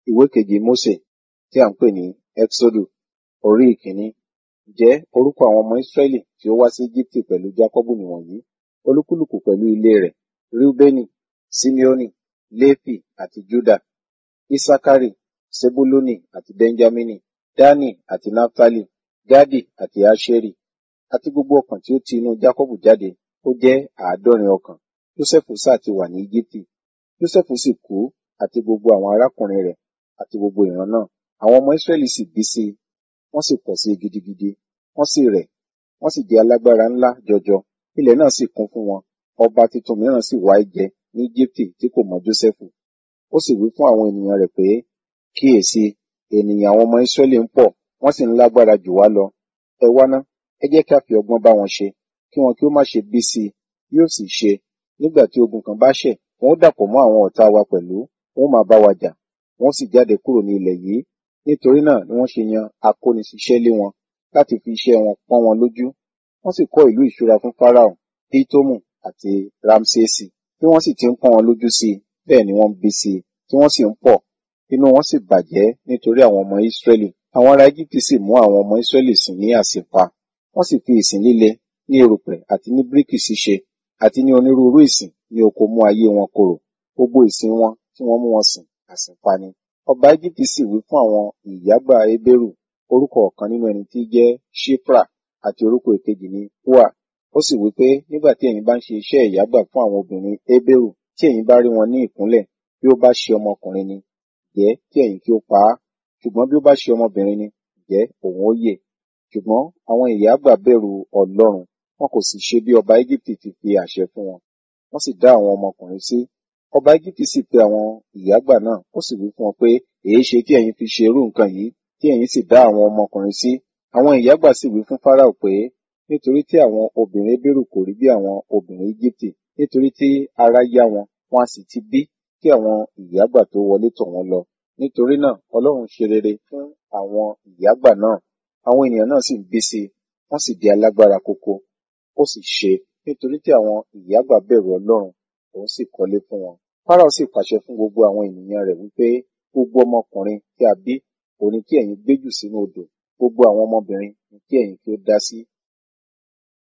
ìwé kejì Mósè tí à ń pè ní Ẹ́xódù orí ìkíní. Ǹjẹ́ orúkọ àwọn ọmọ Ísírẹ́lì tí ó wá sí Íjíbítì pẹ̀lú Jákọ́bù nìwọ̀nyí, olúkúlùkù pẹ̀lú ilé rẹ̀, Rúbẹ́nì, Símeónì, Léfì àti Júdà, Ísákárì, Sebúlúnì àti Bẹ́ńjámínì, Dánì àti Náftálì, Gádì àti Áṣérì, àti gbogbo ọkàn tí ó ti inú Jákọ́bù jáde, ó jẹ́ àádọ́rin ọkàn. Jósẹ́fù sá ti wà ní Íjíbítì. Jósẹ́fù sì kú àti gbogbo àwọn arákùnrin rẹ̀ àti gbogbo ìran náà. Àwọn ọmọ Ísírẹ́lì sì bí sí i, wọ́n sì pọ̀ sí i gidigidi, wọ́n sì rẹ̀, wọ́n sì di alágbára ńlá jọjọ. Ilẹ̀ náà sì kún fún wọn. Ọba tuntun mìíràn sì wá jẹ ní Íjíbítì tí kò mọ Jósẹ́fù. Ó sì wí fún àwọn ènìyàn rẹ̀ pé, kíyèsi, ènìyàn àwọn ọmọ Ísírẹ́lì ń pọ̀, wọ́n sì ń lágbára jù wá lọ. Ẹ wá ná, ẹ jẹ́ kí a fi ọgbọ́n bá wọn ṣe, kí wọn kí ó má ṣe bí sí i. Yóò sì ṣe, nígbà tí ogun kan bá ṣẹ̀, wọn ó dàpọ̀ mọ́ àwọn ọ̀tá wa pẹ̀lú, wọn ó máa bá wa jà, wọn ó sì jáde kúrò ní ilẹ̀ yìí. Nítorí náà ni wọ́n ṣe yan akóniṣiṣẹ́ lé wọn láti fi iṣẹ́ wọn pọ́n wọn lójú. Wọ́n sì kọ́ ìlú ìṣúra fún Fáráò, Pítómù àti Rámsésì. Bí wọ́n sì ti ń pọ́n wọn lójú sí i, bẹ́ẹ̀ ni wọ́n ń bí sí i, tí wọ́n sì ń pọ̀. Inú wọn sì bàjẹ́ nítorí àwọn ọmọ Ísírẹ́lì. Àwọn ará Íjíbítì sì mú àwọn ọmọ Ísírẹ́lì sìn ní àsìpa. Wọ́n sì fi ìsìn líle ní erùpẹ̀ àti ní bíríkì ṣíṣe àti ní onírúurú ìsìn ní oko mú ayé wọn korò. Gbogbo ìsìn wọn tí wọ́n mú wọn sìn àsìpa ni. Ọba Íjíbítì sì wí fún àwọn ìyágbà Hébérù, orúkọ ọ̀kan nínú ẹni tí jẹ́ Ṣípra àti orúkọ èkejì ní Púà. Ó sì wí pé nígbà tí ẹ̀yin bá ń ṣe iṣẹ́ ìyágbà fún àwọn obìnrin Hébérù, tí ẹ̀yin bá rí wọn ní ìkúnlẹ̀, bí ó bá ṣe ọmọkùnrin ni, ǹjẹ́ kí ẹ̀yin kí ó pa á. Ṣùgbọ́n bí ó bá ṣe ọmọbìnrin ni, ǹjẹ́ òun ó yè. Ṣùgbọ́n àwọn ìyágbà bẹ̀rù Ọlọ́run, wọn kò sì ṣe bí ọba Íjíbítì ti fi àṣẹ fún wọn. Wọ́n sì dá àwọn ọmọkùnrin sí. Ọba Íjíbítì sì pe àwọn ìyágbà náà, ó sì wí fún wọn pé, èéṣe tí ẹ̀yin fi ṣe irú nǹkan yìí, tí ẹ̀yin sì dá àwọn ọmọkùnrin sí. Àwọn ìyágbà sì wí fún Fáráò pé, nítorí tí àwọn obìnrin Hébérù kò rí bí àwọn obìnrin Íjíbítì, nítorí tí ara yá wọn, wọn a sì ti bí kí àwọn ìyágbà tó wọlé tọ̀ wọ́n lọ. Nítorí náà Ọlọ́run ṣe rere fún àwọn ìyágbà náà. Àwọn ènìyàn náà sì ń bí sí i, wọ́n sì di alágbára koko. Ó sì ṣe, nítorí tí àwọn ìyágbà bẹ̀rù Ọlọ́run, òun sì kọ́lé fún wọn. Fáráò sì pàṣẹ fún gbogbo àwọn ènìyàn rẹ̀ wípé gbogbo ọmọkùnrin tí a bí, òun ni kí ẹ̀yin gbé jù sínú odò, gbogbo àwọn ọmọbìnrin ni kí ẹ̀yin kí ó dá sí